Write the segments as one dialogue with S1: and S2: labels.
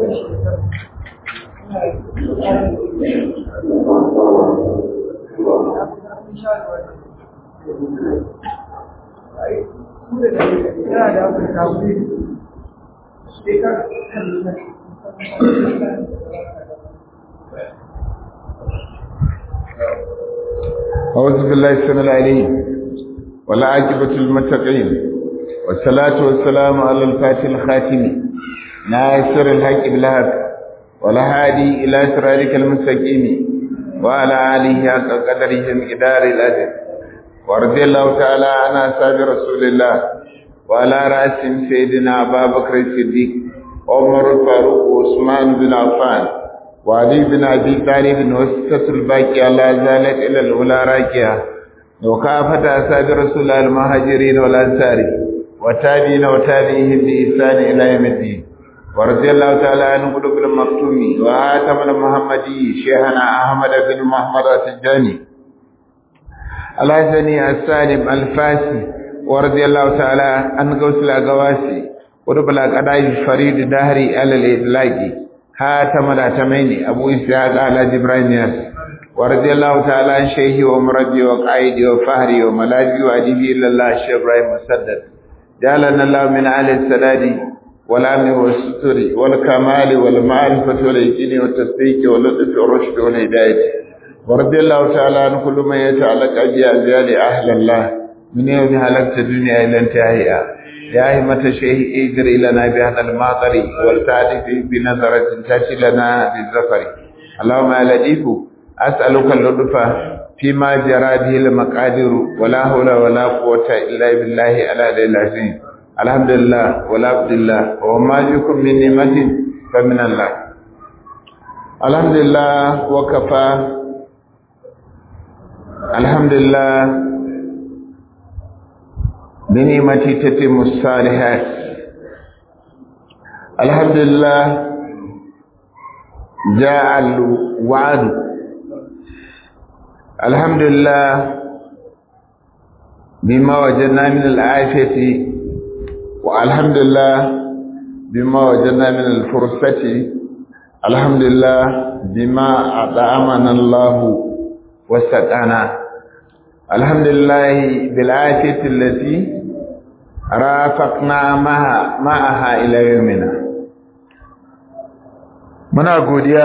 S1: أعوذ بالله السميع العليم والعاقبة المتقين والصلاة والسلام على الفاتح الخاتم ناصر الحق بالحق والهادي إلى صراطك المستقيم وعلى آله حق قدره مقدار الأجر ورضي الله تعالى عن أصحاب رسول الله وعلى رأسهم سيدنا أبا بكر الصديق عمر الفاروق وعثمان بن عفان وعلي بن أبي طالب وستة الباقية لا زالت إلى الأولى راكية وكافة أصحاب رسول الله المهاجرين والأنصار وتابعين وتابعيهم بإحسان إلى يوم الدين ورضي الله تعالى عن قلوب المكتوم وآتم المحمدي شيخنا أحمد بن محمد التجاني الحسني السالم الفاسي ورضي الله تعالى عن قوس الأقواسي ورب الأقداء فريد دهري على الإطلاق هاتم الأتمين أبو إسحاق على جبرائيل ياس ورضي الله تعالى عن شيخي ومربي وقائدي وفهري وملاذي وأديبي إلا الله الشيخ إبراهيم مسدد جعلنا الله من أهل السداد والأمن والستر والكمال والمعرفة واليقين والتصديق واللطف والرشد والهداية ورضي الله تعالى عن كل من يتعلق بأجيال أهل الله من يوم هلكت الدنيا إلى انتهائها يا همة شيخ اجر لنا بهذا الماطر والتعرف بنظرة تأتي لنا بالزفر اللهم يا لطيف أسألك اللطف فيما جرى به المقادير ولا حول ولا قوة إلا بالله على العظيم الحمد لله ولا عبد الله وما بكم من نعمة فمن الله الحمد لله وكفى الحمد لله بنعمتي تتم الصالحات الحمد لله جاء الوعد الحمد لله بما وجدنا من العافية والحمد لله بما وجدنا من الفرصة الحمد لله بما أطعمنا الله وسقانا الحمد لله بالعافية التي رافقنا معها, معها إلى يومنا muna godiya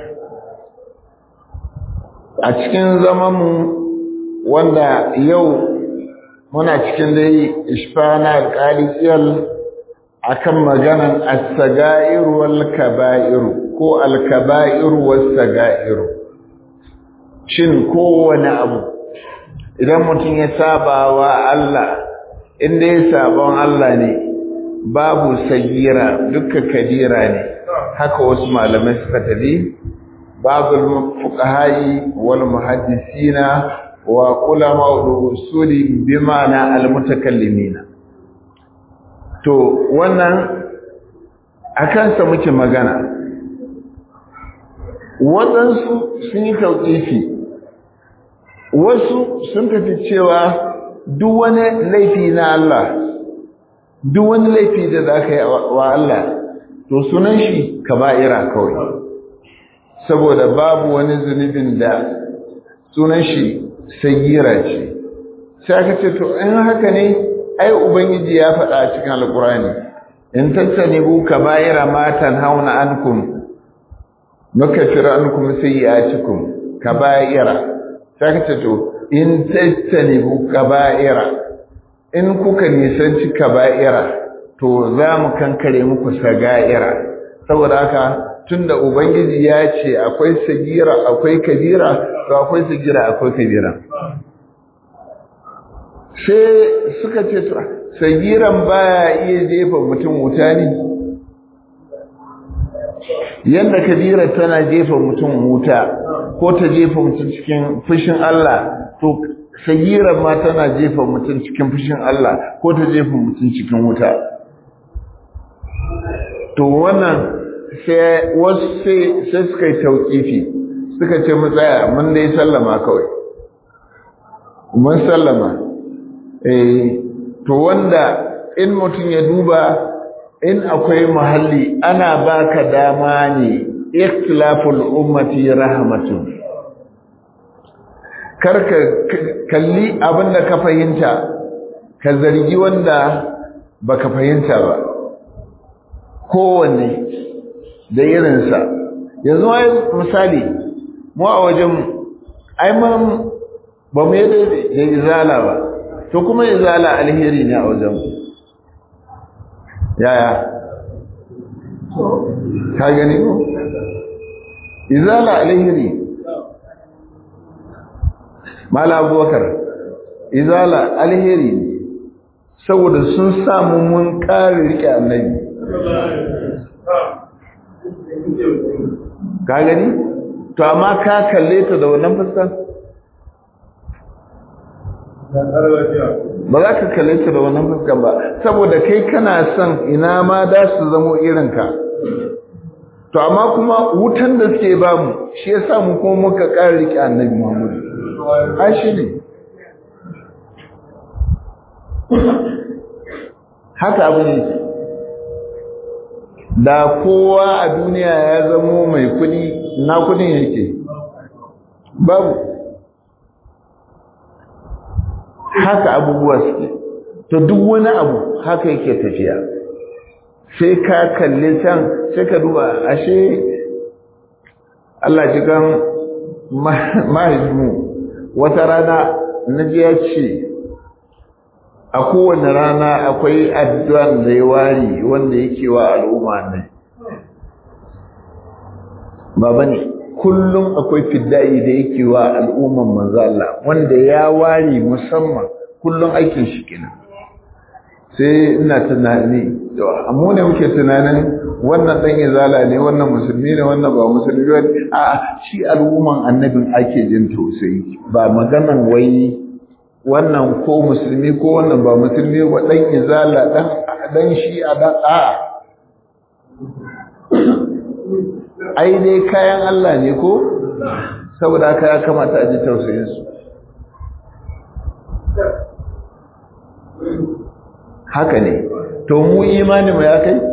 S1: a cikin zamanmu wanda yau muna cikin dai ishfana alƙaliyar akan maganan as-saga'ir wal kaba'ir ko al-kaba'ir was saga'ir shin kowane abu idan mutum ya saba wa Allah inda ya sabon Allah ne babu sagira duka kadira ne haka wasu malamai suka tafi babul fuqahai wal muhaddisina wa ulama usuli bimana al mutakallimina to wannan akan sa muke magana waɗansu sun yi tauƙifi wasu sun tafi cewa duk wani laifi na Allah duk wani laifi da za ka yi wa Allah to sunan shi kaba'ira kawai saboda babu wani zunubin da sunan shi sagira ce sai aka ce to in haka ne ai ubangiji ya faɗa a cikin alkurani in tattanibu kaba'ira ma tanhauna ankum nukaffir ankum sayyi'atikum kaba'ira sai aka ce to in tattanibu kaba'ira in kuka nisanci kaba'ira to za mu kankare muku saga'ira saboda haka tunda ubangiji ya ce akwai sagira akwai kabira to akwai sagira akwai kabira sai suka ce to sagiran baya iya jefa mutum wuta ne yadda kabira tana jefa mutum wuta ko ta jefa mutum cikin fushin Allah to sagiran ma tana jefa mutum cikin fushin Allah ko ta jefa mutum cikin wuta to wannan sai wasu sai suka yi tauƙifi suka ce mu tsaya mun dai sallama kawai mun sallama eh to wanda in mutum ya duba in akwai muhalli ana baka dama ne ikhtilaful ummati rahmatun karka kalli abinda ka fahimta ka zargi wanda baka fahimta ba kowanne da irinsa yanzu ai misali mu a wajen ai mun ba mu yi da izala ba to kuma izala alheri ne a wajen yaya ka gani ko izala alheri mala abubakar izala alheri ne saboda sun samu mun kare rike annabi ka gani to amma ka kalle ta da wannan fuskar ba za ka kalle ta da wannan fuskar ba saboda kai kana son ina ma da su zamo irinka to amma kuma wutan da suke ba mu shi ya sa mu kuma muka ƙara riƙe annabi muhammadu a shi ne haka abu ne da kowa a duniya ya zamo mai kudi na kudin yake babu haka abubuwa suke to duk wani abu haka yake tafiya sai ka kalli can sai ka duba ashe Allah jikan mahaifinmu wata rana na ji ya ce a kowane rana akwai addu'an da ya wari wanda yake wa al'umma ne baba ne kullum akwai fidda'i da yake wa al'umman manzo Allah wanda ya wari musamman kullum aikin shi kenan sai ina tunani to amma ne muke tunanin wannan dan izala ne wannan musulmi ne wannan ba musulmi ba a shi al'umman annabin ake jin tausayi ba maganan wai wannan ko musulmi ko wannan ba musulmi ba dan izala dan dan shi a dan a ai dai kayan Allah ne ko saboda haka ya kamata a ji tausayin su haka ne to mu imani mu ya kai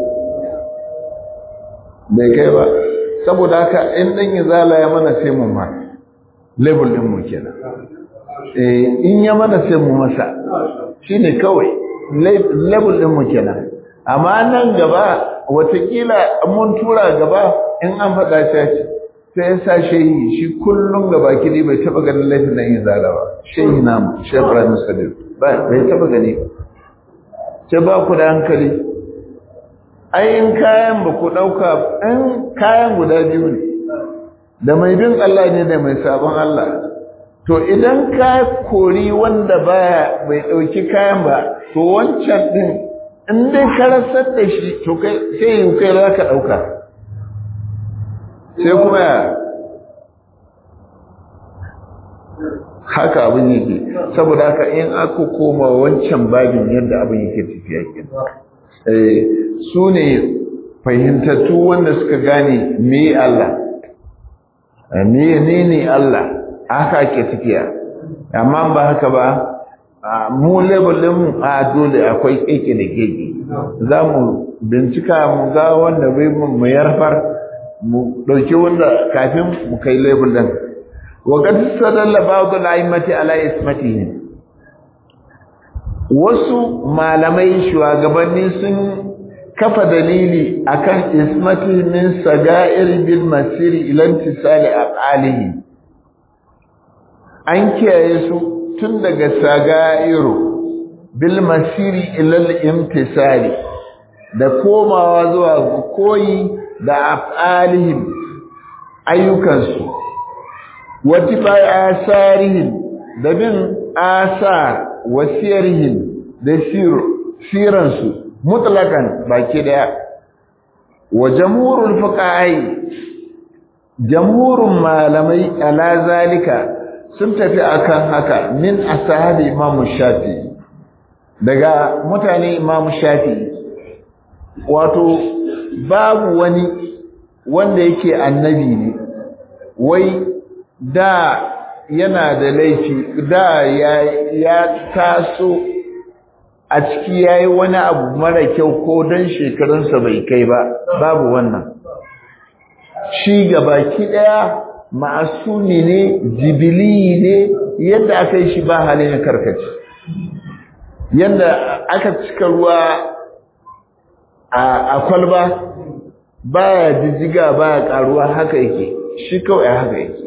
S1: bai kai ba saboda haka in dan izala ya mana sai mu ma level din mu kenan eh in ya mana sai mu masa shine kawai level din mu kenan amma nan gaba watakila mun tura gaba in an faɗa shi sai ya sa shehi shi kullum gaba kidi bai taba ganin laifin nan izala ba shehi namu shehi Ibrahim Sadiq bai taba gani ba ce ba ku da hankali ayin kayan ba ku ɗauka ɗan kayan guda biyu ne da mai bin Allah ne da mai sabon Allah to idan ka kori wanda baya bai ɗauki kayan ba to wancan ɗin in dai ka rasar da shi to kai sai yi kai za ka ɗauka sai kuma ya haka abin yake saboda haka in aka koma wancan babin yadda abin yake tafiya kenan su ne fahimtattu wanda suka gane me Allah me ne ne Allah haka ake tafiya amma ba haka ba mu labelin mu a dole akwai keke da keke za mu bincika mu ga wanda bai mu yarfar mu dauki wanda kafin mu kai label din وقد استدل بعض الأئمة على اسمتهم wasu malamai shugabanni sun kafa dalili akan ismati min saga'ir bil masiri ila intisali aqalihi an kiyaye su tun daga saga'iru bil masiri ila al imtisali da komawa zuwa koyi da af'alihim ayyukansu wati bai asarihim da bin asar wasiyarihim da siransu mutlakan baki daya wa jamhurul fuqahi jamhurun malamai ala zalika sun tafi akan haka min ashabi imam shafi daga mutane imam shafi wato babu wani wanda yake annabi ne wai da yana da laifi da ya, ya taso a ciki yayi wani abu mara kyau ko dan shekarunsa bai kai ba babu wannan shi gabaki daya ma'asumi ne jibili ne yadda aka yi shi ba halin karkace yadda aka cika ruwa a kwalba baya jijjiga baya karuwa haka yake shi kawai haka yake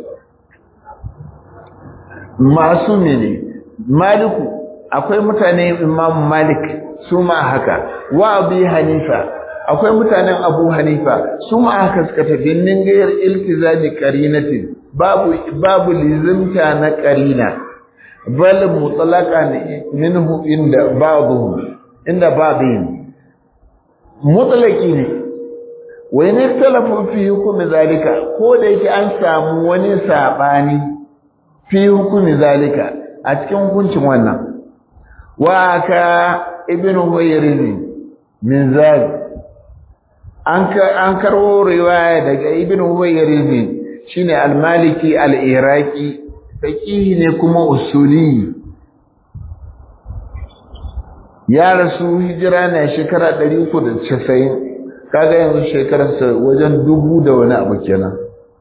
S1: masu ne maliku akwai mutane imam malik su ma haka wa abu hanifa akwai mutanen abu hanifa su ma haka suka tafi ningayar iltizami karinatin babu babu lizimta na karina bal mutlaqa minhu inda ba'dhum inda ba'dhin mutlaqi ne wa in ikhtalafu fi hukmi zalika ko da yake an samu wani sabani fi hukmi zalika a cikin hukuncin wannan wa ka ibn huwayriz min zalik an ka an karwo riwaya daga ibn huwayriz shine al-maliki al-iraqi faqihi ne kuma usuli ya rasu hijira na shekara 390 kaga yanzu shekararsa wajen dubu da wani abu kenan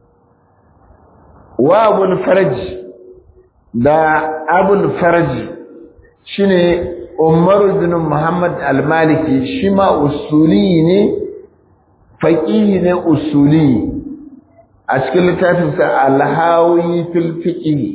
S1: wa abul faraj da abul faraj shine Umar bin Muhammad al-Maliki shi ma usuli ne faqihi ne usuli a cikin littafinsa al-Hawi fil fiqh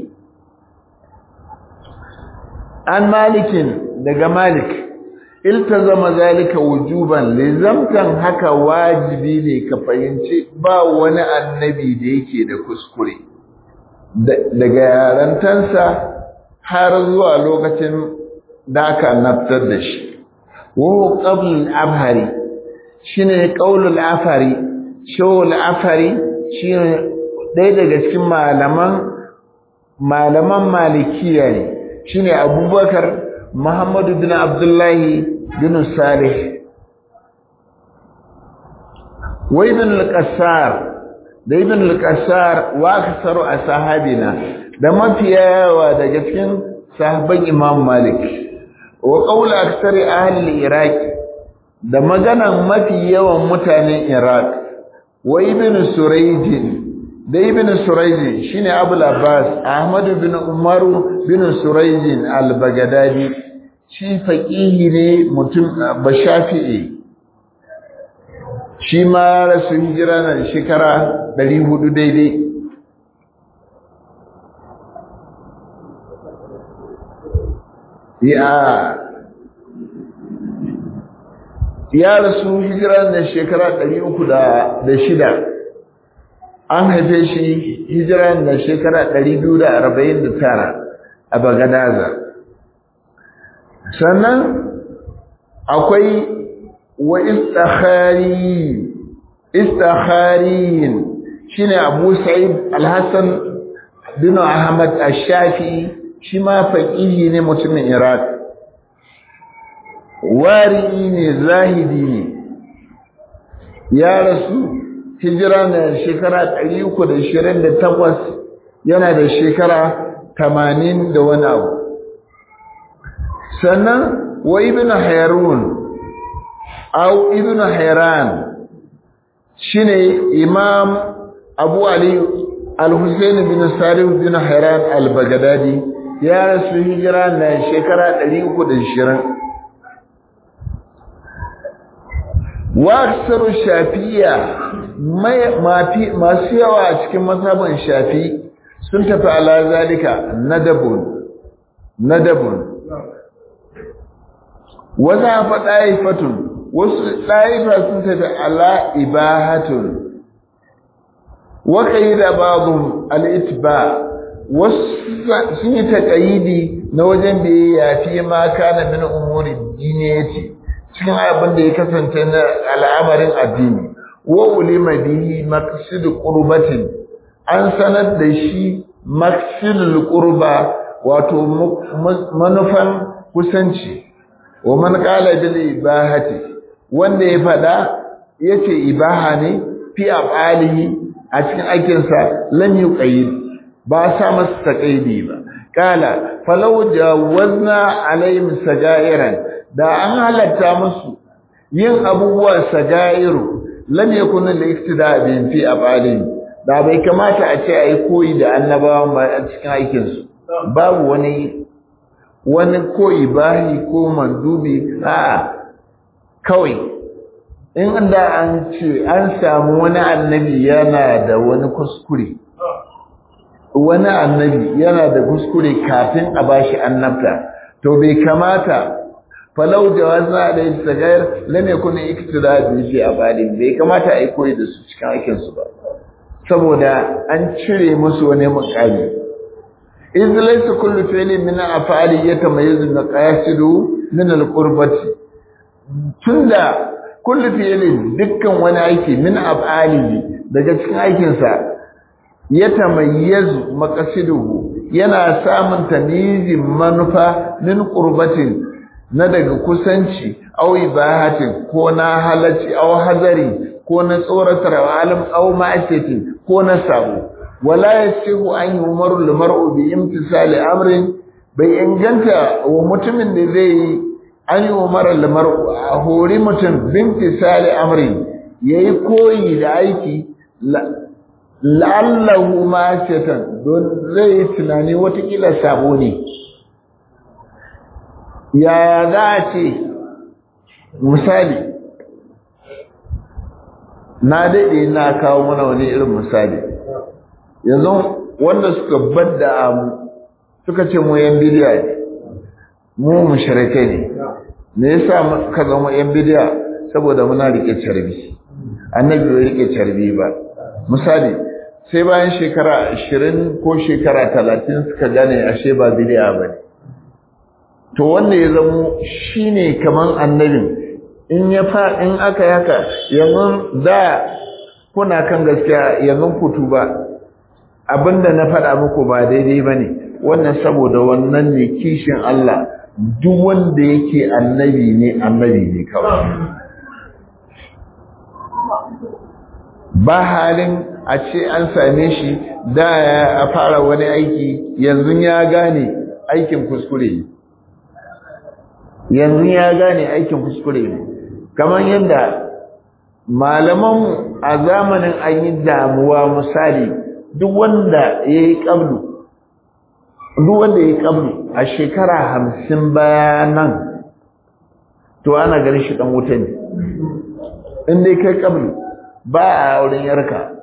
S1: an malikin daga malik iltazama zalika wujuban lizamtan haka wajibi ne ka fahimci ba wani annabi da yake da kuskure daga yarantansa har zuwa lokacin da aka naftar da shi wa qabl al-afhari shine qaul al-afhari shaw al-afhari shine ɗaya daga cikin malaman malaman malikiya ne shine abubakar muhammadu bin abdullahi bin salih wa ibn al-qassar da ibn al-qassar wa aksaru ashabina da mafiya yawa daga cikin sahabban imam malik wa qawl aksari ahli al-iraq da maganan mafi yawan mutanen iraq wa ibn surayj da ibn surayj shine abul abbas ahmad bin umar bin surayj al-bagdadi shi faqihi ne mutum bashafi'i shi ma rasu hijira na shekara 400 daidai ya ya rasu hijira na shekara 306 an haife shi hijira na shekara 249 a Bagadaza sannan akwai wa istakhari istakhariyin shine Abu Sa'id Al-Hasan bin Ahmad Ash-Shafi shi ma faqihi ne mutumin Iraq wari ne zahidi ne ya rasu hijira na shekara 328 yana da shekara 80 da wani abu sannan wa ibn Harun au ibn Hayran shine imam Abu Ali Al-Husayn bin Salih bin Hayran Al-Baghdadi ya rasu hijira na shekara 320 wa aksaru shafiya masu yawa a cikin mazhaban shafi sun tafi ala zalika nadabun nadabun wata fa ɗaifatun wasu ɗaifa sun tafi ala ibahatun waƙayi da babu al'itba wasu sun yi taƙayidi na wajen da ya yafi ma kana min umuri diniyati cikin abin da ya kasance na al'amarin addini wa ulima bihi maqsid qurbatin an sanar da shi maqsidul qurba wato manufan kusanci wa man qala bil ibahati wanda ya fada yace ibaha ne fi afalihi a cikin aikinsa lam yuqayyid ba sa masa taqayidi ba kala falau jawazna alaihim sagairan da an halatta musu yin abubuwan sagairu lam yakun al-iktida bi fi afalin da bai kamata a ce ai koyi da annabawan ba a cikin aikin su babu wani wani koyi bahi ko mandubi a kawai in da an ce an samu wani annabi yana da wani kuskure wani annabi yana da kuskure kafin a bashi annabta to bai kamata falau jawazna da sagayar lam yakun iktida bi fi afalin bai kamata ai koyi da su cikin aikin su ba saboda an cire musu wani mukami iz laysa kullu fi'lin min afali yatamayyazu bi qasidu min al-qurbati tunda kullu fi'lin dukkan wani aiki min afali daga cikin aikin sa yatamayyazu maqasiduhu yana samun tamyizin manufa min qurbatin na daga kusanci aw ibahatin ko na halacci aw hazari ko na tsoratar alim aw ma'asiyati ko na sabo wala yasihu an yumaru limar'u bi imtisali amrin bai inganta wa mutumin da zai yi an yi umara limar'u a hori mutum bi imtisali amrin yayi koyi da aiki la'allahu ma'asiyatan don zai yi tunani watakila sabo ne yaya za a ce misali na daɗe na kawo mana wani irin misali yanzu wanda suka badda mu suka ce mu yan bidiya ne mu mushrikai ne me yasa ka zama yan bidiya saboda muna rike carbi annabi bai rike carbi ba misali sai bayan shekara 20 ko shekara 30 suka gane ashe ba bidiya bane to wanda ya zamo shine kaman annabin in ya fa in aka yaka yanzu da kuna kan gaskiya yanzu ku tuba abinda na faɗa muku ba daidai bane wannan saboda wannan ne kishin Allah duk wanda yake annabi ne annabi ne kawai ba halin a ce an same shi da ya fara wani aiki yanzu ya gane aikin kuskure ne yanzu ya gane aikin kuskure ne kamar yadda malaman a zamanin an yi damuwa misali duk wanda ya yi ƙablu duk wanda ya yi ƙablu a shekara hamsin bayanan to ana ganin shi ɗan wuta ne in dai kai ƙablu ba a wurin yarka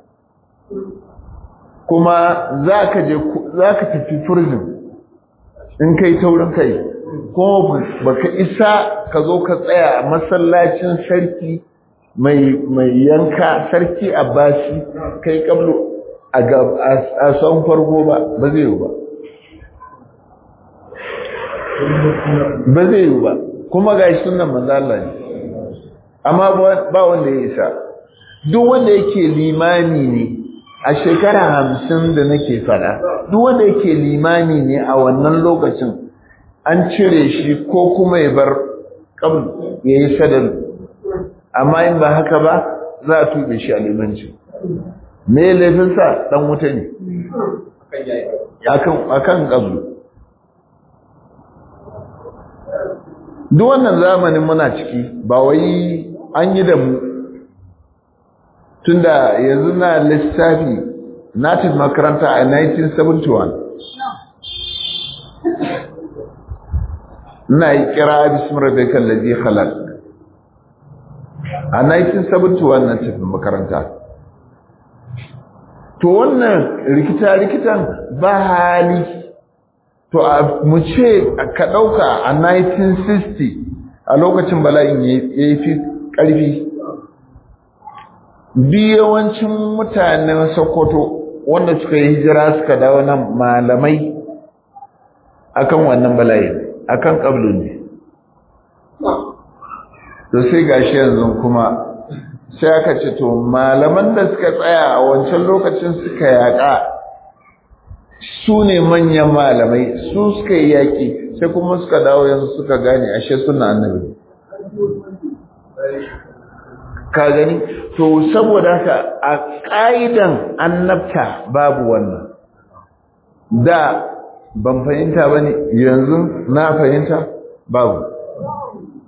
S1: kuma za ka tafi prison in kai taurin kai kuma baka isa ka zo ka tsaya a masallacin sarki mai yanka sarki abbasi kai kablo a son farko ba ba zai yi ba ba zai yi ba kuma ga shi sunan manzala ne amma ba wanda ya isa duk wanda yake limani ne a shekara hamsin da nake fada duk wanda yake limani ne a wannan lokacin an cire shi ko kuma ya bar kabul ya yi sadal amma in ba haka ba za a tube shi a limanci me laifinsa dan wuta ne a kan kabul duk wannan zamanin muna ciki ba wai an yi da mu tunda yanzu na lissafi na tafi makaranta a 1971 ina yi kira bismi rabbika allazi khalaq a 1971 na tafi makaranta to wannan rikita rikitan ba hali to mu ce ka dauka a 1960 a lokacin bala'in ya fi karfi yawancin mutanen Sokoto wanda suka yi hijira suka dawo nan malamai akan wannan bala'i akan kablu ne to sai gashi yanzu kuma sai aka ce to malaman da suka tsaya a wancan lokacin suka yaƙa su ne manyan malamai su suka yi yaƙi sai kuma suka dawo yanzu suka gane ashe suna annabi ka gani to saboda haka a ƙa'idan annabta babu wannan da ban fahimta ba ne yanzu na fahimta babu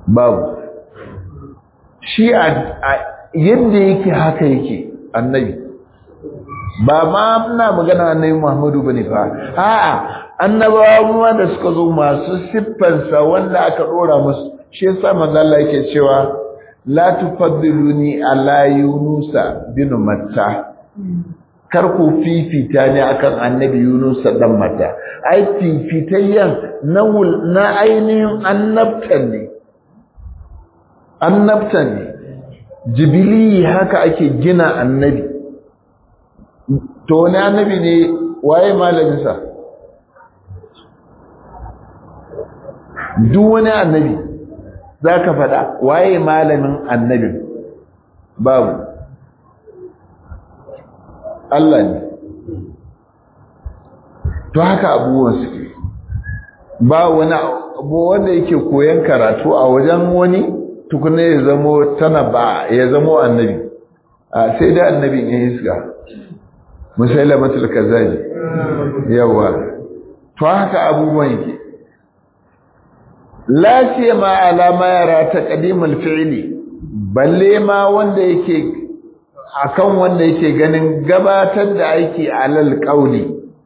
S1: babu shi a yadda yake haka yake annabi ba ma muna magana annabi Muhammadu bane fa a'a annabawa da suka zo masu siffansa wanda aka dora musu shi yasa manzo Allah yake cewa la tufaddiluni ala yunusa bin matta kar ku fifita ne akan annabi yunusa dan matta ai fifitayyan na na ainihin annabtan ne annabtan ne jibili haka ake gina annabi to wani annabi ne waye malaminsa duk wani annabi za ka faɗa waye malamin annabin babu Allah ne to haka abubuwan suke ba wani abu wanda yake koyan karatu a wajen wani tukuna ya zamo tana ba ya zamo annabi a sai da annabin ya hisga musailamatul kazabi yawa to haka abubuwan yake la ma alama yara ta qadimul fi'li balle ma wanda yake akan wanda yake ganin gabatar da aiki alal qauli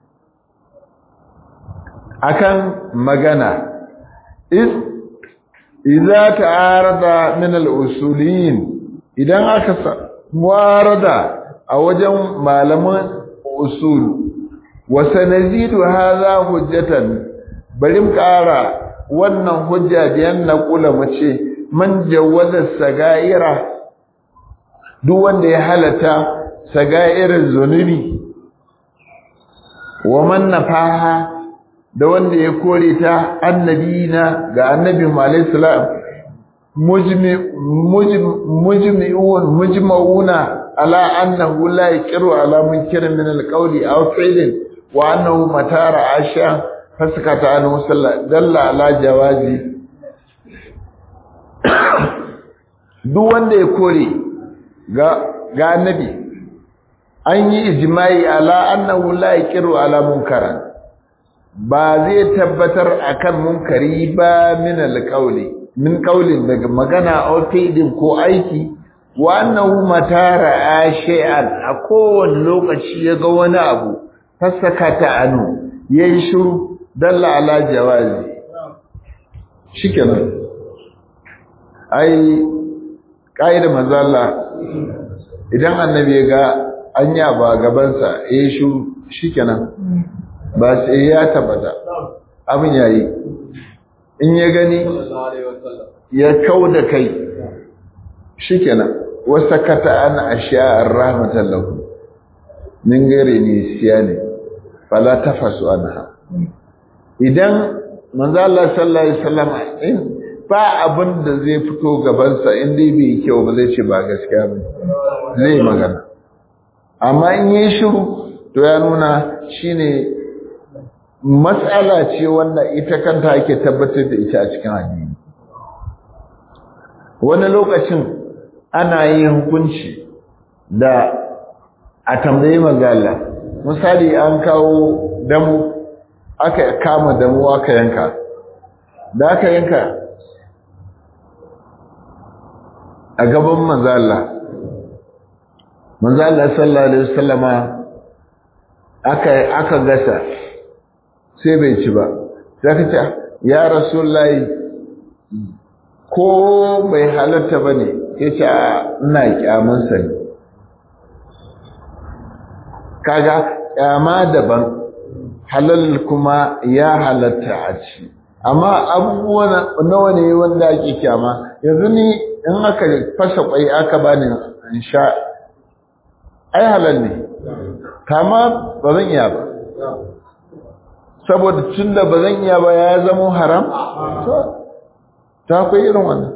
S1: akan magana is idza ta'arada min al-usuliyin idan aka muarada a wajen malaman usul wa sanazidu hadha hujjatan bari mu kara wannan hujja da yan naqula mace man jawaza sagaira duk wanda ya halata sagairin zunubi wa man nafaha da wanda ya kore ta annabina ga annabi alayhi salam mujmi'un mujma'una ala annahu la yaqiru ala munkirin min alqawli aw fi'lin wa annahu matara asha fasakata anhu sallallahu dalla ala jawazi duk wanda ya kore ga ga annabi an yi ijma'i ala annahu la yaqiru ala munkaran ba zai tabbatar akan munkari ba min alqawli min qawlin daga magana aw fi'lin ko aiki wa annahu matara ashay'an a kowane lokaci ya ga wani abu fasakata anu yayi shiru dalla ala jawazi shikenan ai kaida manzo Allah idan annabi ya ga anya ba gabansa yayi shiru shikenan ba sai ya tabbata abin yayi in ya gani ya kauda kai shikenan wasakata an ashiya'ar rahmatan lahu min gare ni siyani fala tafasu anha idan manzo Allah sallallahu alaihi wasallam in ba abin da zai fito gaban sa in dai bai kyau ba zai ce ba gaskiya ba zai magana amma in yi shiru to ya nuna shine matsala ce wanda ita kanta ake tabbatar da ita a cikin addini wani lokacin ana yin hukunci da a tambayi magana misali an kawo damu aka kama damu aka yanka da aka yanka a gaban manzala manzala sallallahu alaihi wasallama aka aka gasa sai bai ci ba sai ka ce ya rasulullahi ko bai halatta bane yace ina kyamansa ne kaga kyama daban halal kuma ya halatta a ci amma abubuwan nawa ne wanda ake kyama yanzu ni in aka fasa kwai aka bani in sha ai halal ne kama ba zan iya ba saboda tunda ba zan iya ba ya zama haram ta akwai irin wannan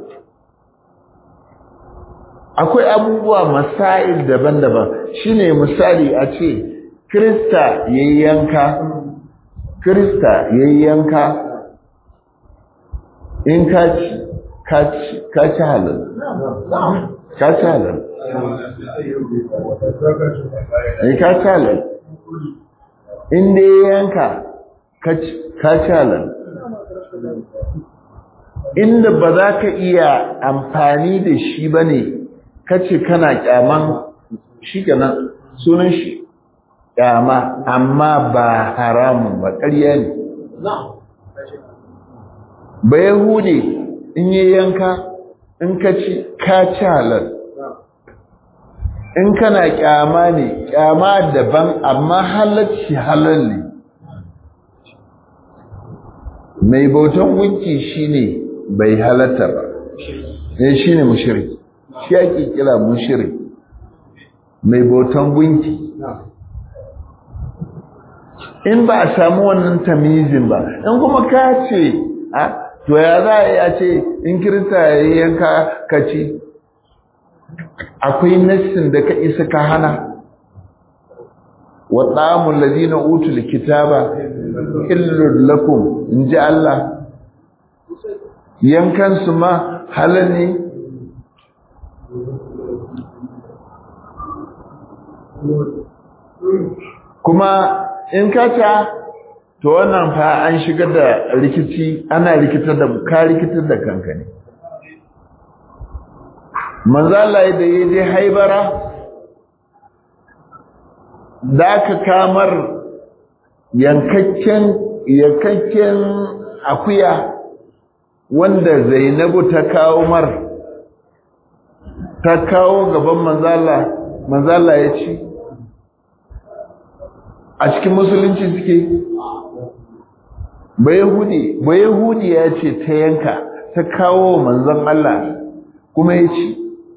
S1: akwai abubuwa masail daban-daban shine misali a ce krista yayi yanka krista yayi yanka in ka ci ka ci ka ci halal ka ci halal in ka ci halal in dai yanka ka ci halal inda ba za ka iya amfani da shi ba ne kace kana kyaman shi kenan sunan shi kyama amma ba haramun ba ƙarya ne ba yahudi in yi yanka in ka ci ka ci halal in kana kyama ne kyama daban amma halacci halal ne mai bautan gunki shine bai halatta ba ne shine mushriki shi ake kira mushriki mai bautan gunki in ba a samu wannan tamizin ba in kuma ka ce a to ya za a yi a ce in kirista ya yi yanka ka ci akwai nassin da ka isa ka hana wa ɗamun lazina utul kitaba illul lakum in ji Allah yankansu ma halal ne kuma in ka ta to wannan fa an shigar da rikici ana rikitar da ka rikitar da kanka ne manzo Allah da yaje haibara da ka kamar yankakken yankakken akuya wanda Zainabu ta kawo mar ta kawo gaban manzo Allah manzo Allah ya ci a cikin musulunci suke bayahudi bayahudi ya ce ta yanka ta kawo manzon Allah kuma ya ci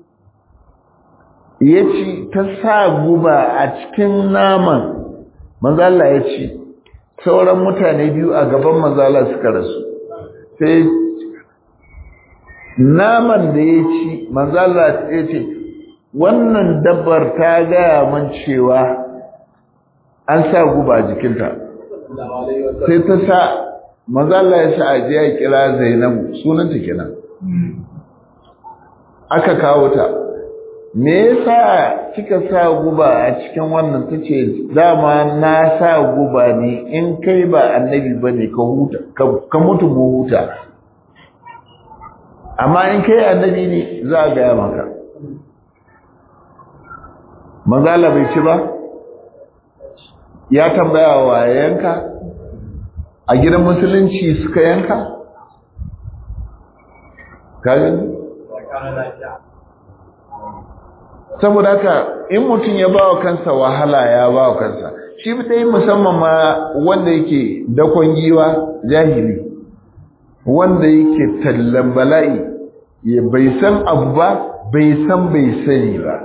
S1: ya ci ta sa guba a cikin naman manzon Allah ya ci sauran mutane biyu a gaban manzon Allah suka rasu sai naman da ya ci manzon Allah ya ce wannan dabbar ta gaya man cewa an sa guba jikinta sai ta sa maza Allah ya sa aje ya kira Zainabu sunanta kenan aka kawo ta me yasa kika sa guba a cikin wannan tace dama na sa guba ne in kai ba annabi bane ka huta ka mutu mu huta amma in kai annabi ne za a gaya maka maza Allah bai ci ba ya tambaya wa yanka a gidan musulunci suka yanka kagin saboda haka in mutum ya bawa kansa wahala ya bawa kansa shi dai musamman ma wanda yake dakon giwa jahili wanda yake tallan bala'i ya bai san abu ba bai san bai sani ba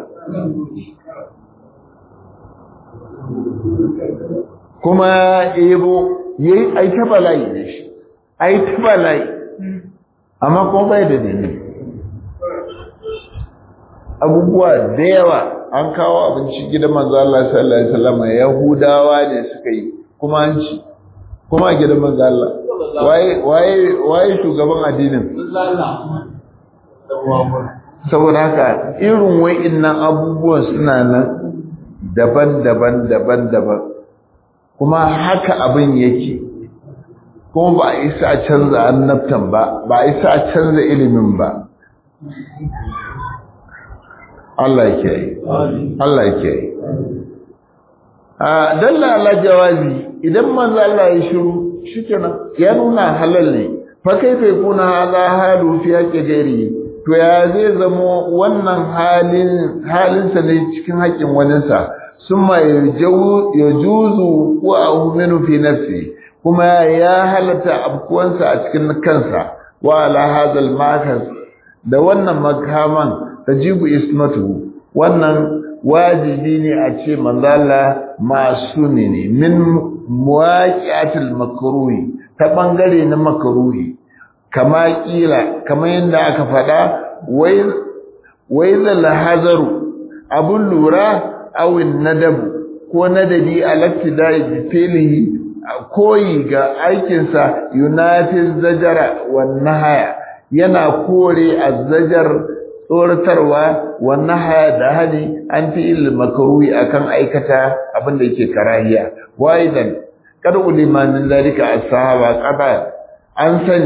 S1: kuma ebo yayi ai ta bala'i ne shi ai ta bala'i amma kuma bai da dalili abubuwa da yawa an kawo abinci gidan manzo Allah sallallahu alaihi wasallam yahudawa ne suka yi kuma an ci kuma gidan manzo Allah waye waye waye shugaban addinin saboda haka irin wa'innan abubuwan suna nan daban-daban daban-daban kuma haka abin yake kuma ba a isa a canza annabtan ba ba a isa a canza ilimin ba Allah yake yi Allah yake yi a dalla ala jawazi idan manzo Allah ya shiru shikenan ya nuna halal ne fa kaifa yakuna hadha halu fi haqqi ghairi to ya zai zamo wannan halin halinsa ne cikin haƙin waninsa summa yajuzu wa ahminu fi nafsi kuma ya halatta abkuwansa a cikin kansa wa ala hadal makas da wannan makaman tajibu ismatu wannan wajibi ne a ce manzala masumi ne min muwaqi'atil makruhi ta bangare na makruhi kama kila kama yanda aka faɗa wai wai zal hazaru abun lura awin nadabu ko nadabi alaktidai bi filihi koyi ga aikinsa yunafiz zajara wan nahaya yana kore azzajar tsoratarwa wan nahaya da hali an fi il makruhi akan aikata abin da yake karahiya waidan kad ulima min zalika as-sahaba qada an sani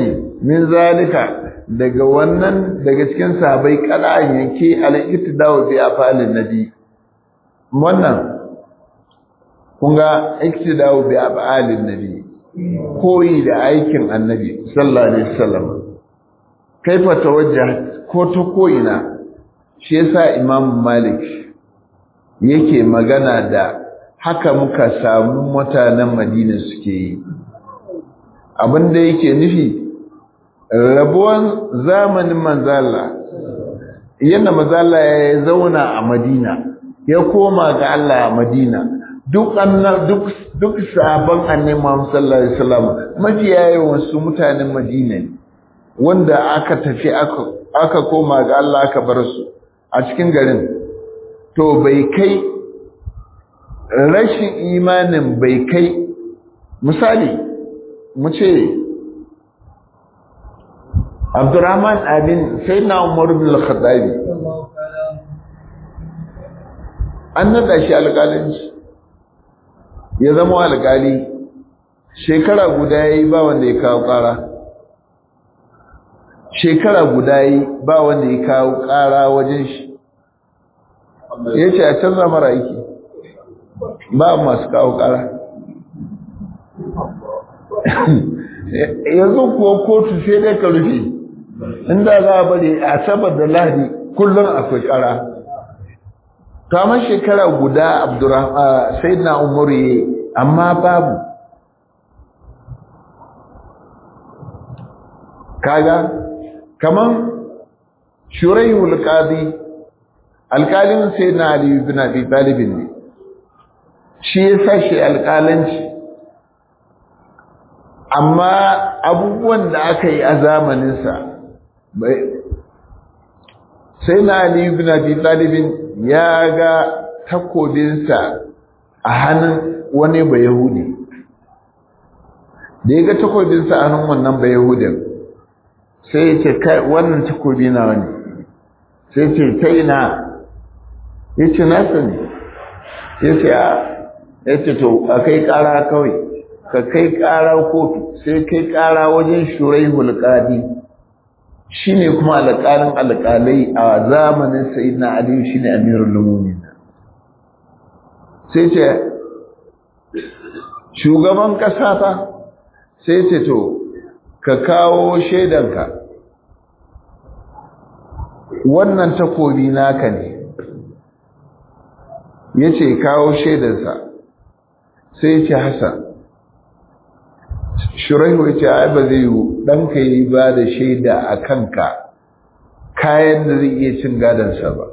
S1: min zalika daga wannan daga cikin sahabbai kala'an yanke al-iktidau bi afalin nabi wannan kun ga iktidau bi afalin nabi koyi da aikin annabi sallallahu alaihi wasallam kaifa tawajjah ko ta koyina shi yasa imam malik yake magana da haka muka samu mutanen madina suke yi abinda yake nufi rabuwan zamanin manzala yadda manzala ya zauna a madina ya koma ga Allah a madina duk duk duk sabon annabi Muhammad sallallahu alaihi wasallam mafiya yawan su mutanen madina ne wanda aka tafi aka aka koma ga Allah aka bar su a cikin garin to bai kai rashin imanin bai kai misali mu ce Abdurrahman abin sai na Umar bin al-Khattabi an nada shi alƙalanci ya zama alƙali shekara guda yayi ba wanda ya kawo ƙara shekara guda yi ba wanda ya kawo ƙara wajen shi ya ce a canza mara aiki ba masu kawo ƙara yanzu kuwa kotu sai dai ka rufe inda za a bari a sabar da lahadi kullum akwai ƙara kamar shekara guda sai na umaru ya amma babu kaga kaman shuraihul qadi alkalin sai na ali ibn abi talib ne shi ya sashi alkalanci amma abubuwan da aka yi a zamanin sa sai na ali ibn abi talib ya ga takobinsa a hannun wani bayahudi da ya ga takobinsa a hannun wannan bayahudin sai ya ce kai wannan takobi na wani sai ce ta ina ya ce nasa ne ya ce a ya ce to a kai kara kawai ka kai kara kotu sai kai kara wajen shurai hulƙadi shi ne kuma alƙalin alƙalai a zamanin sayidina aliyu shi ne amirul lumumin sai ce shugaban ƙasa ta sai ce to ka kawo shaidanka wannan takobi naka ne ya ce kawo shaidansa sai ce hassan shuraihu ya ce ai ba zai yi ɗanka yi ba da shaida a kanka kayan da zai iya cin gadansa ba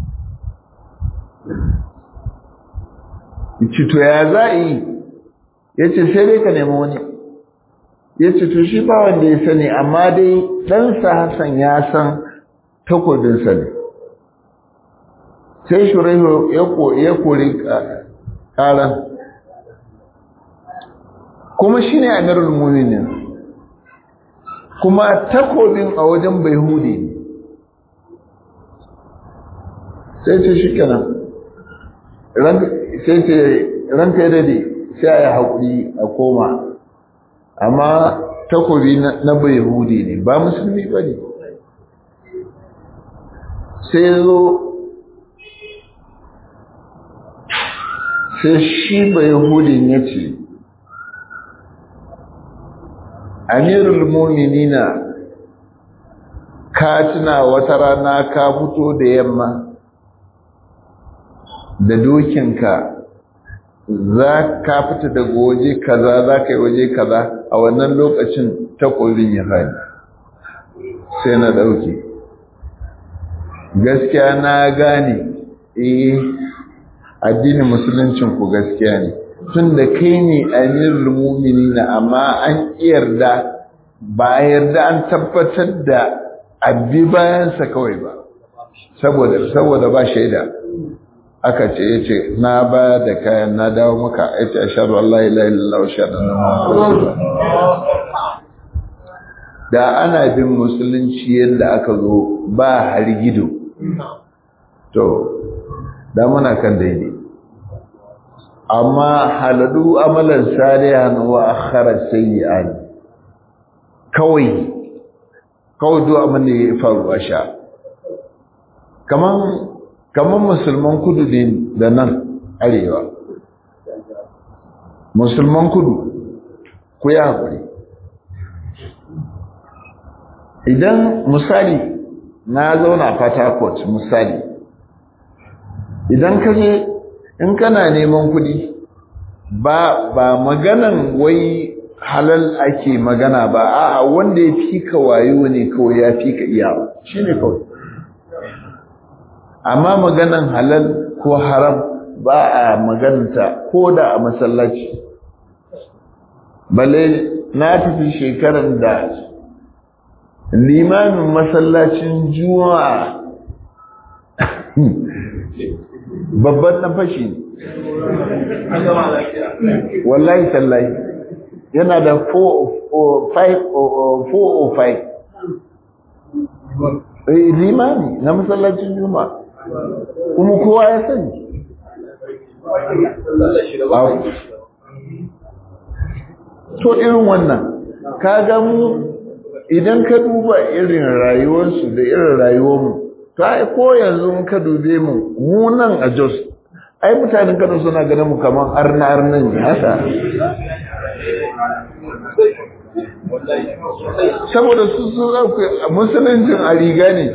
S1: cito ya za a yi ya ce sai dai ka nemi wani ya ce to shi ba wanda ya sani amma dai ɗansa Hassan ya san takobinsa ne sai shuraihu ya kori ƙaran kuma shi ne amirul muminin kuma takobin a wajen bai hude ne sai ce shi kenan sai ce ranka ya dade sai a yi haƙuri a koma amma takobi na bai hudi ne ba musulmi ba ne sai zo sai shi bai hudin ya ce amirul muminina ka tuna wata rana ka fito da yamma da dokinka za ka fita daga waje kaza za ka yi waje kaza a wannan lokacin takobin ya fadi sai na ɗauke gaskiya na gane eh addinin musuluncin ku gaskiya ne tun da kai ne amirul mu'minina amma an yarda ba yarda an tabbatar da abbi bayansa kawai ba saboda saboda ba shaida aka ce ya ce na ba da kayan na dawo maka ya ce ashadu Allah ila illallah wa shaɗa na da ana bin musulunci yadda aka zo ba hargido to da muna kan daidai amma haladu amalan salihan wa akhara sayyi'an kawai kawai duk abin da ya faru a sha kaman kaman musulman kudu ne da nan arewa musulman kudu ku yi haƙuri idan misali na zauna Port misali idan ka je in kana neman kuɗi ba ba maganan wai halal ake magana ba a'a wanda ya fi ka wayo ne kawai ya fi ka iya shi ne kawai amma maganan halal ko haram ba a magananta ko da a masallaci balle na tafi shekaran da limamin masallacin juma'a babban na fashi wallahi tallahi yana da 405 limami na masallacin juma'a kuma kowa ya sani to irin wannan ka ga mu idan ka duba irin rayuwarsu da irin rayuwarmu to ai ko yanzu ka dube mu mu nan a Jos ai mutanen Kano suna ganin mu kaman arna arnan ne haka saboda su sun zauke musuluncin a riga ne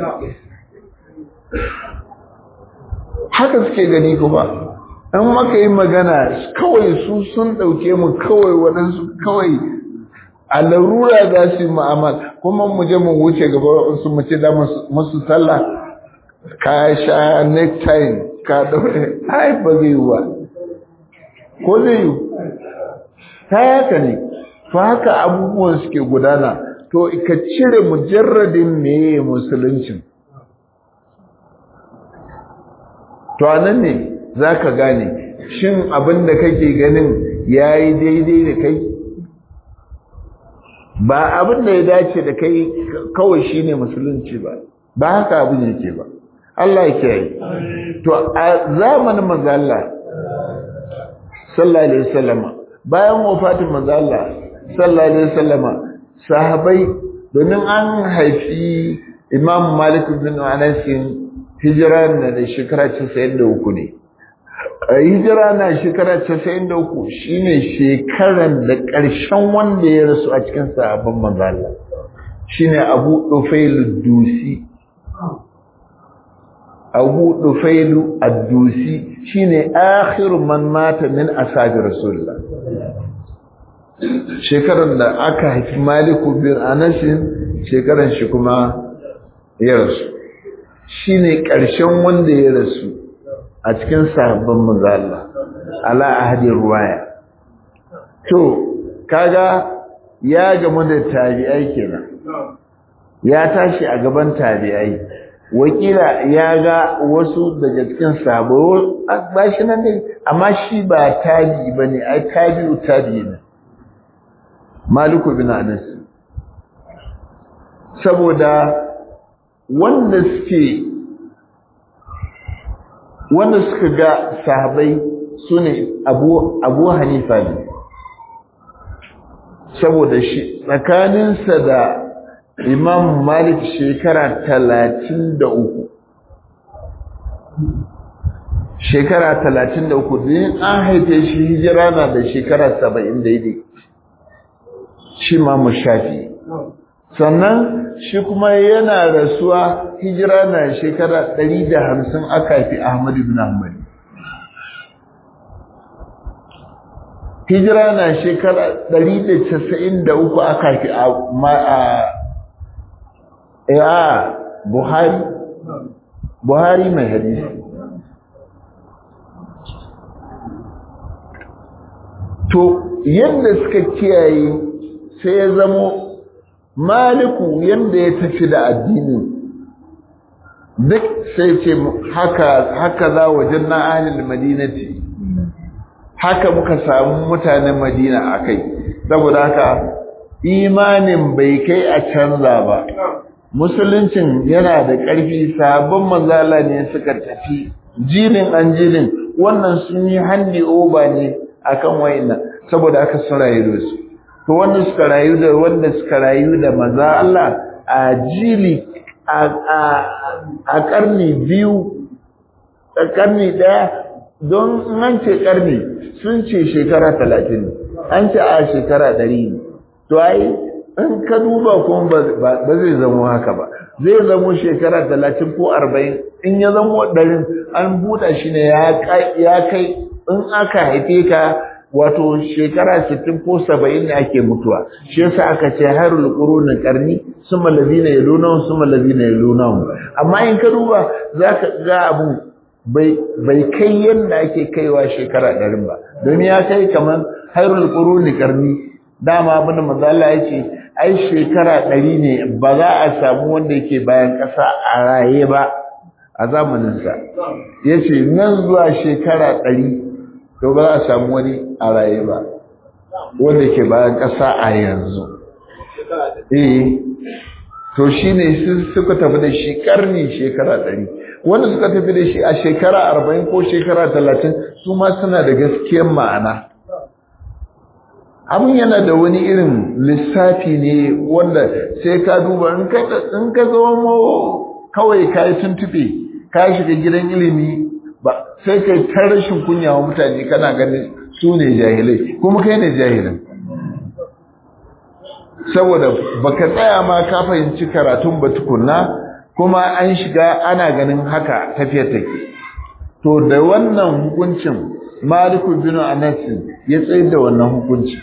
S1: haka suke gani kuma an maka yi magana kawai su sun ɗauke mu kawai waɗansu kawai a larura za su yi ma'amal kuma mu je mu wuce gaba su mu ce da musu sallah ka sha necktie ka daure ai ba zai yi ba ko zai yi ta haka ne to haka abubuwan suke gudana to ka cire mujarradin meye musuluncin to anan ne za ka gane shin abin da kake ganin ya yi daidai da kai ba abin da ya dace da kai kawai shine musulunci ba ba haka abin yake ba Allah ya kiyaye to a zamanin manzo Allah sallallahu alaihi wasallam bayan wafatin manzo Allah sallallahu alaihi wasallam sahabbai domin an haifi Imam Malik bin Anas hijira na da shekara 93 ne hijira na shekara 93 shine shekaran da ƙarshen wanda ya rasu a cikin sahabban manzo Allah shine Abu Dufail Dusi Abu Dufail Ad-Dusi shine akhiru man mata min ashabi Rasulullah shekaran da aka haifi Maliku bin Anas shekaran shi kuma ya rasu shine ƙarshen wanda ya rasu a cikin sahabban manzo Allah ala ahadin ruwaya to kaga ya gamu da tabi'ai kenan ya tashi a gaban tabi'ai wakila ya ga wasu daga cikin sabo ba shi nan ne amma shi ba tabi bane ai tabi'u tabi'i ne maliku bin anas saboda wanda suke wanda suka ga sahabai su ne abu, abu hanifa ne saboda shi tsakaninsa da imam malik shekara talatin da uku shekara talatin da uku din an haife shi hijira na da shekara saba'in daidai shi ma shafi sannan shi kuma yana rasuwa hijira na shekara ɗari da hamsin aka haifi Ahmad ibn Ahmad. Hijira na shekara ɗari da casa'in da uku aka haifi a Buhari, Buhari mai hadisi. To, yadda suka kiyaye sai ya zamo maliku yanda ya tafi da addini duk sai ce haka haka za wajen na ahlul madinati haka muka samu mutanen madina akai saboda haka imanin bai kai a canza ba musuluncin yana da ƙarfi sabon manzala ne suka tafi jinin an jinin wannan sun yi handi oba ne akan wayannan saboda haka sun rayu da su to wanda suka rayu da wanda suka rayu da maza Allah a jili a karni biyu a karni daya don an ce karni sun ce shekara talatin an ce a shekara ɗari ne to ai in ka duba kuma ba zai zamo haka ba zai zamo shekara talatin ko arba'in in ya zamo ɗarin an buɗa shi ne ya kai in aka haife ka wato shekara sittin ko saba'in ne ake mutuwa shi yasa aka ce harul quruni qarni summa allazina yaluna summa allazina yaluna amma in ka duba zaka ga abu bai bai kai yanda ake kaiwa shekara ɗarin ba domin ya kai kamar harul quruni qarni dama abin da manzo Allah ya ce ai shekara ɗari ne ba za a samu wanda yake bayan ƙasa a raye ba a zamaninsa ya ce nan zuwa shekara ɗari to ba za a samu wani a raye ba wanda ke bayan ƙasa a yanzu eh to shi ne suka tafi da shi ƙarni shekara ɗari wanda suka tafi da shi a shekara arba'in ko shekara talatin su ma suna da gaskiyar ma'ana abin yana da wani irin lissafi ne wanda sai ka duba in ka zama kawai ka yi tuntube ka shiga gidan ilimi ba sai kai ta rashin kunya wa mutane kana ganin su ne jahilai kuma kai ne jahilin saboda baka tsaya ma ka fahimci karatun ba tukunna kuma an shiga ana ganin haka tafiyar take to da wannan hukuncin maliku bin anas ya tsayar da wannan hukuncin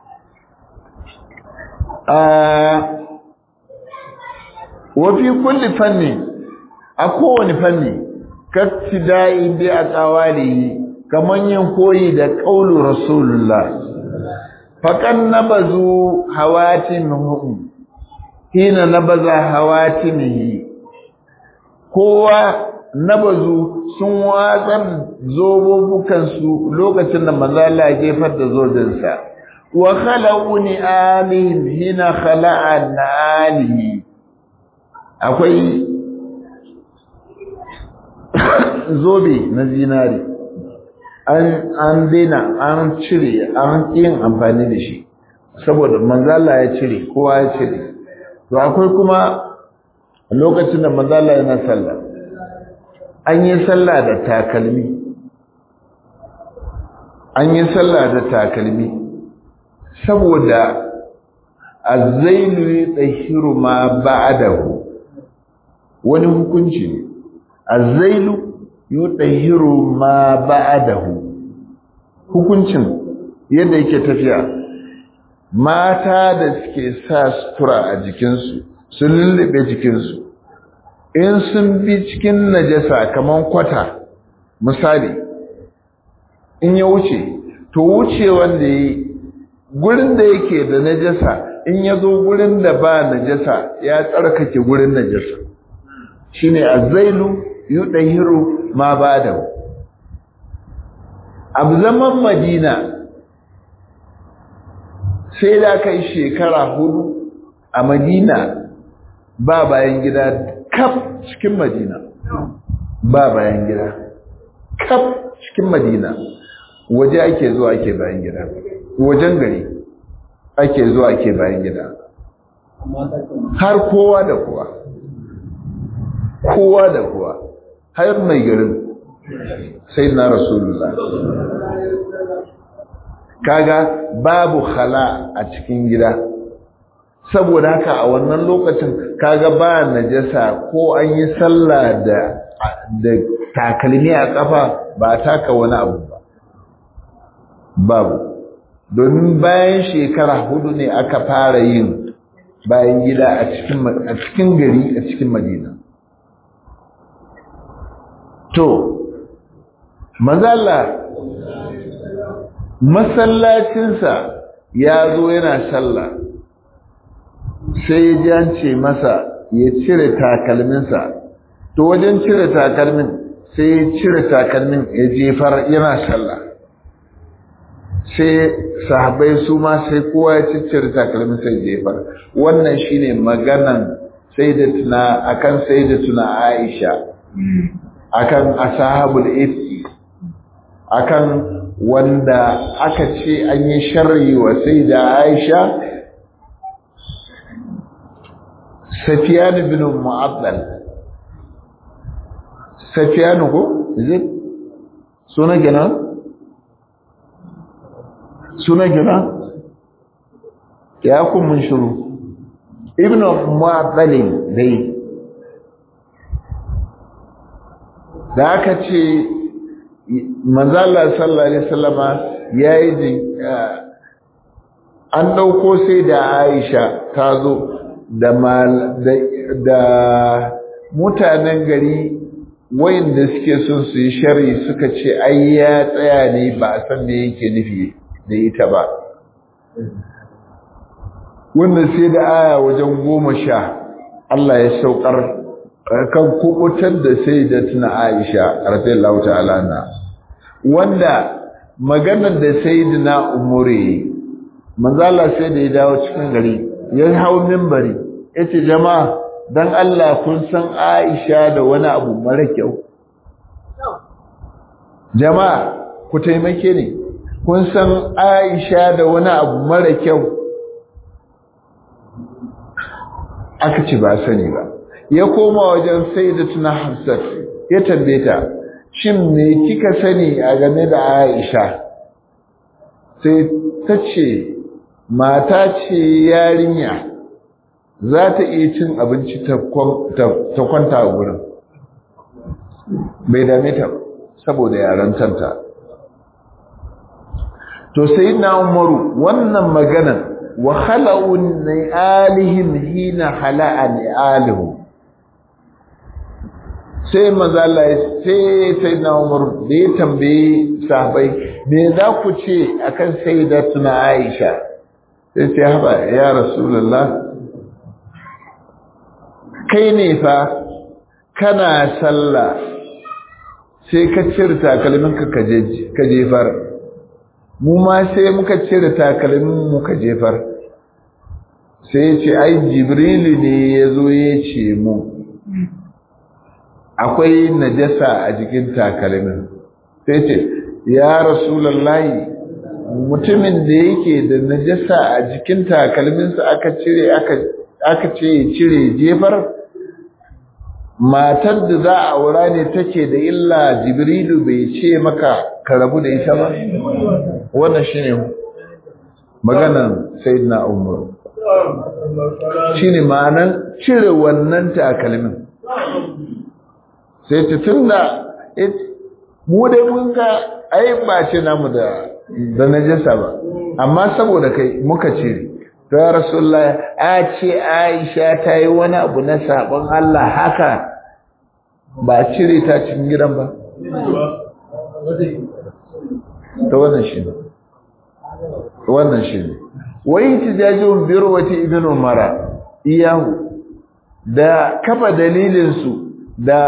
S1: wafi kulli fanni a kowane fanni kattidai bi a tsawali kaman yin koyi da ƙaulu rasulullah faƙan nabazu hawatimihum hina nabaza hawatimihi kowa nabazu sun watsar zobobukansu lokacin da manzala ya jefar da zojinsa wa khala'u ni'amihim hina khala'a na'alihi akwai zobe na zinari an an daina an cire an yin amfani da shi saboda manzala ya cire kowa ya cire to akwai kuma lokacin da manzala yana sallah an yi sallah da takalmi an yi sallah da takalmi saboda azzailu yutahhiru ma ba'dahu wani hukunci ne azzailu yutahhiru ma ba'dahu hukuncin yadda yake tafiya mata da suke sa sutura a jikinsu sun lullube jikinsu in sun bi cikin najasa kaman kwata misali in ya wuce to wuce wanda yi gurin da yake da najasa in ya zo gurin da ba najasa ya tsarkake gurin najasa shine azailu yudahiru ma bada abu zaman madina sai da kai shekara hudu a madina ba bayan gida kaf cikin madina ba bayan gida kaf cikin madina waje ake zuwa ake bayan gida wajen gari ake zuwa ake bayan gida har kowa da kowa kowa da kowa har mai garin sai na rasulullah kaga babu khala a cikin gida saboda haka a wannan lokacin kaga ba najasa ko an yi sallah da da takalmi a kafa ba taka wani abu ba babu domin bayan shekara hudu ne aka fara yin bayan gida a cikin a cikin gari a cikin madina to mazalla masallacinsa ya zo yana sallah sai ya ji an ce masa ya cire takalminsa to wajen cire takalmin sai ya cire takalmin ya jefar yana sallah sai sahabbai su ma sai kowa ya ciccire takalmin sai jefar wannan shine maganan sayyidatuna akan sayyidatuna Aisha akan ashabul ifki akan wanda aka ce an yi sharri wa sayyida Aisha safiyan bin mu'addal safiyan ko zai suna gina suna gina ya kun mun shiru ibn mu'addalin dai da aka ce manzala sallallahu alaihi wasallama yayi an dauko sai da Aisha ta zo da da mutanen gari wayanda suke son su yi sharri suka ce ai ya tsaya ne ba a san me yake nufi da ita ba wannan sai da aya wajen goma sha Allah ya saukar kan kubutar da sai da tuna Aisha radiyallahu ta'ala na wanda maganar da sayyidina Umuri manzo Allah sai da ya dawo cikin gari ya hau minbari yace jama'a dan Allah kun san Aisha da wani abu mara kyau jama'a ku taimake ni kun san Aisha da wani abu mara kyau aka ce ba sani ba ya koma wajen sayyidatuna Hafsat ya tambaye ta shin me kika sani a game da Aisha sai ta ce mata ce yarinya za ta iya cin abinci ta kwanta a gurin bai dame ta saboda yaran tanta to sai na umaru wannan maganan wa khala'un alihim hina khala'a alihum sai maza Allah sai sai na Umar da ya tambaye sahabbai me za ku ce akan sayyidatuna Aisha sai ce haba ya rasulullah kai ne fa kana sallah sai ka cire takalminka ka jefar mu ma sai muka cire takalmin mu ka jefar sai ya ce ai jibrilu ne ya zo ya ce mu akwai najasa a jikin takalmin sai ce ya rasulallahi mutumin da yake da najasa a jikin takalminsa aka cire aka ce cire jefar matar da za a aura ne take da illa jibrilu bai ce maka ka rabu da ita ba wannan shine maganan sayyidina umar shine ma'anan cire wannan takalmin sai ta tunda mu dai mun ga ai ba ce namu da da najasa ba amma saboda kai muka cire to ya rasulullah a ce aisha ta yi wani abu na sabon Allah haka ba cire ta cikin gidan ba ta wannan shi ne wannan shi ne wai tijajin birwati ibn umara iyahu da kafa dalilinsu da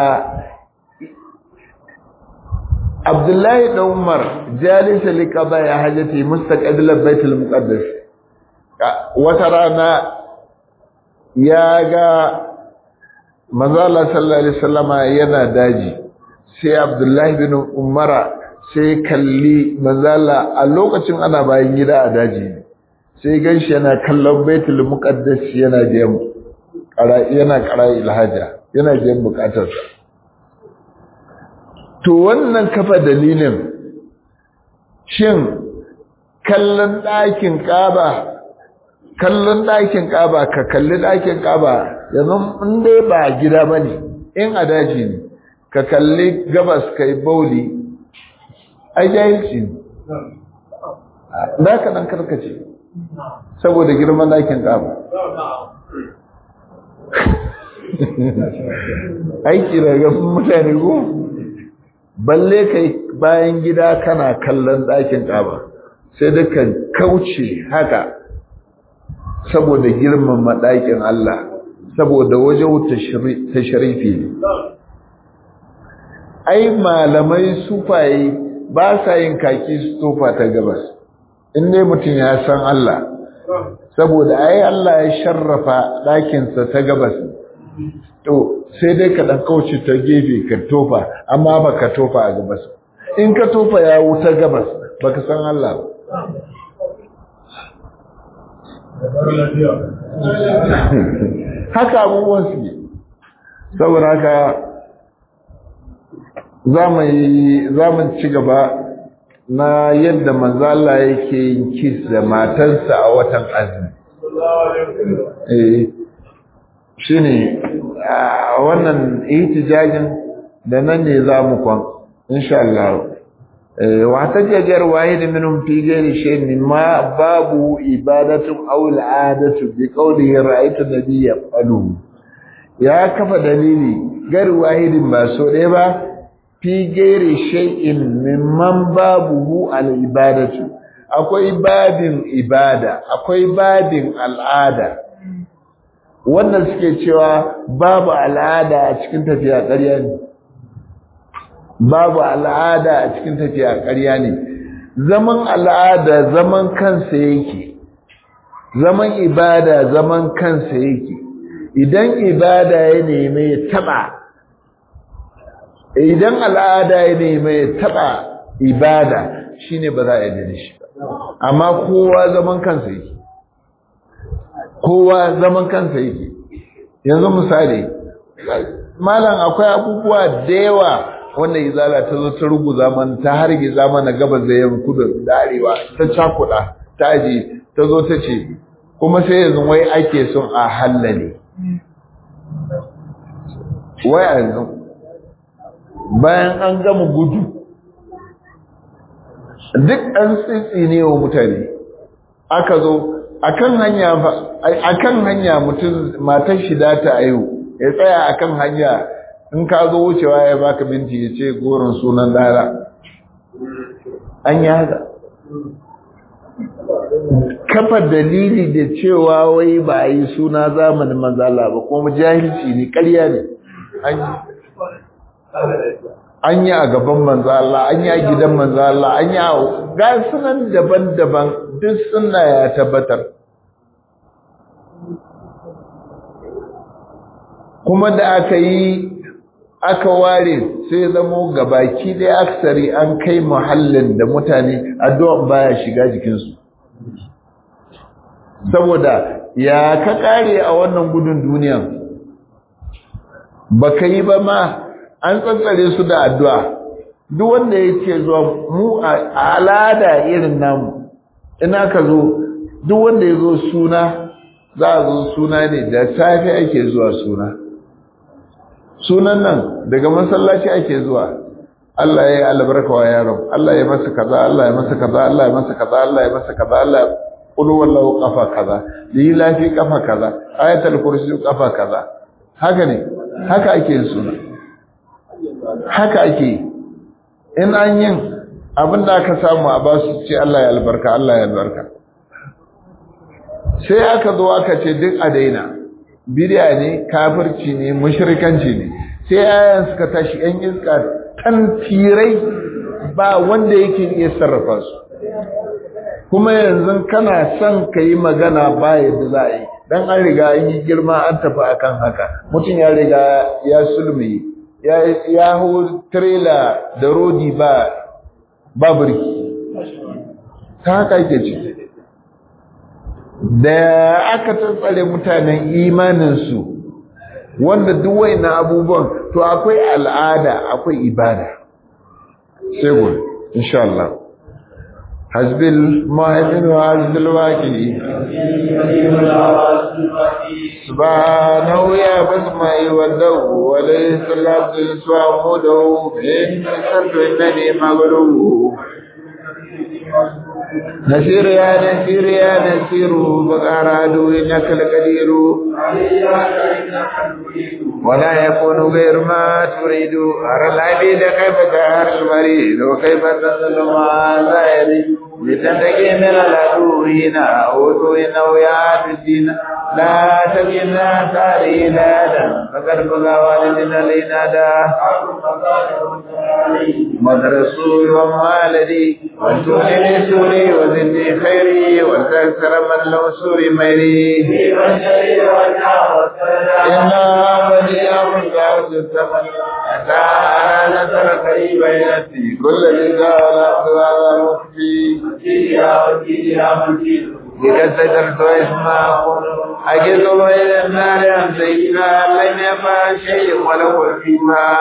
S1: Abdullahi da Umar jalisa liqaba ya hajati mustaqbil baitul muqaddas wata rana ya ga manzo Allah sallallahu alaihi wasallama yana daji sai Abdullahi bin Umar sai kalli manzo Allah a lokacin ana bayan gida a daji sai ganshi yana kallon baitul muqaddas yana biyan yana qara ilhaja yana biyan bukatarsa to wannan kafa dalilin shin kallon ɗakin ƙaba kallon ɗakin ƙaba ka kalli ɗakin ƙaba yanzu in dai ba gida ba ne in a daji ne ka kalli gabas ka yi bauli ai jahilci ne za ka ɗan karkace saboda girman ɗakin ƙaba aiki daga mutane ko balle kai bayan gida kana kallon ɗakin ƙaba sai duka kauce haka saboda girmama ɗakin Allah saboda wajen ta sharifi ne ai malamai sufaye ba sa yin kaki su tofa ta gabas in dai mutum ya san Allah saboda ai Allah ya sharrafa ɗakinsa ta gabas to sai dai ka ɗan kauce ta gefe ka tofa amma ba ka tofa a gabas in ka tofa ya wuta gabas ba ka san Allah ba haka abubuwan su ne saboda haka za mu ci gaba na yadda manzo Allah yake yin kiss da matarsa a watan azumi eh shine wannan ihtijajin da nan ne za mu kwan insha Allah wa tajajar wahid minhum fi ghairi shay'in mimma babu ibadatu aw al'adatu bi qawlihi ra'aytu nabiyya qalu ya kafa dalili gar wahidin ba so ɗaya ba fi gairi shay'in mimman babuhu al-ibadatu akwai babin ibada akwai babin al'ada wannan suke cewa babu al'ada a cikin tafiya ƙarya ne babu al'ada a cikin tafiya ƙarya ne zaman al'ada zaman kansa yake zaman ibada zaman kansa yake idan ibada ya neme ya taba idan al'ada ya neme ya taba ibada shine ba za a yi da shi amma kowa zaman kansa yake kowa zaman kansa yake yanzu misali malam akwai abubuwa da yawa wanda izala ta zo ta ruguza man ta harge mana gabas da yamma kudu da arewa ta cakuda ta aji ta zo ta ce kuma sai yanzu wai ake son a hallale wai yanzu bayan an gama gudu duk an tsitsi ne wa mutane aka zo akan hanya akan hanya mutum matar shi da ta ayo ya tsaya akan hanya in ka zo wucewa ya baka minti ya ce goron sunan dara an yi haka kafa dalili da cewa wai ba a yi suna zamanin manzala ba kuma jahilci ne ƙarya ne an yi a gaban manzala an yi a gidan manzala an yi a ga sunan daban-daban duk suna ya tabbatar kuma da aka yi aka ware sai zamo gabaki dai aksari an kai muhallin da mutane addu'a baya shiga jikinsu saboda ya ka kare a wannan gudun duniyan baka yi ba ma an tsantsare su da addu'a duk wanda ya ce zuwa mu a al'ada irin namu ina ka zo duk wanda ya zo suna za a zo suna ne da safe ake zuwa suna sunan nan daga masallaci ake zuwa Allah ya yi albarka wa yaron Allah ya masa kaza Allah ya masa kaza Allah ya masa kaza Allah ya masa kaza Allah ya kulu wallahu kafa kaza yi lafi kafa kaza ayatul kursi kafa kaza haka ne haka ake yin suna haka ake in an yin abinda aka samu a basu ce Allah ya albarka Allah ya albarka sai aka zo aka ce duk a daina bidiya ne kafirci ne mushrikanci ne sai ayan suka tashi yan iska tantirai ba wanda yake iya sarrafa su kuma yanzu kana son ka yi magana ba yadda za a yi dan an riga an yi girma an tafi akan haka mutum ya riga ya sulmi ya ya hu trailer da rodi ba ba burki ta haka yake ciki da aka tsantsare mutanen imaninsu wanda duk na abubuwan to akwai al'ada akwai ibada sai gobe insha Allah hasbil mu'min wa hasbil waqi subhanahu ya basma'i wa dawu wa laysa labdin su'amudu in sardu innani maghlubu نسير يا نسير يا نسير بقى رادو إنك لقدير ولا يكون غير ما تريد أرى العبيد كيف تهر المريد وكيف تنزل ما زائر لتنتقي من العدو هنا أوتو إنه يا الدين لا تجنا تاري لا فقد بقى والدنا لنادا مدرسو ومالدي وانتوني سوري وزدني خيري وتكثر من لو سوري ميري إنا بديع من قاوس الثمن أتى نصر قريبا يأتي كل ذي قال أخذ مخفي بك سترت واسماءكم أجد بين النار عن سيدنا لم يفعل شيء وله فيما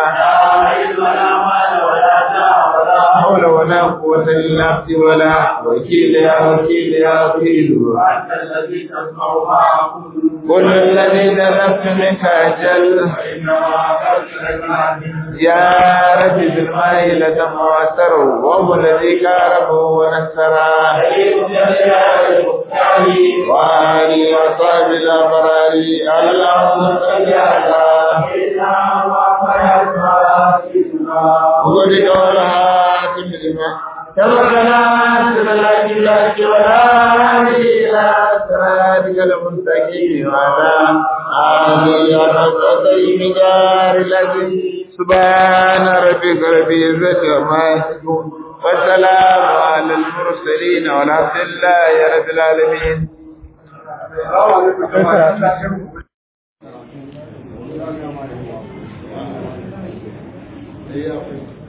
S1: حول ولا قوة إلا عبد ولا وكيل يا وكيل يا وكيل كل الذي نذبت منك أجل يا رب بالماء لدم وأثر وهو الذي كاربه ونسره وآله وصحبه الأبرار اللهم صل على وقد قولها تملما تبرنا سبلا جلال ولا إلى صراطك المستقيم وعلى آله وصحبه مدار الذي سبحان ربك رب العزة عما يصفون والسلام على المرسلين والحمد لله رب العالمين
S2: Yeah.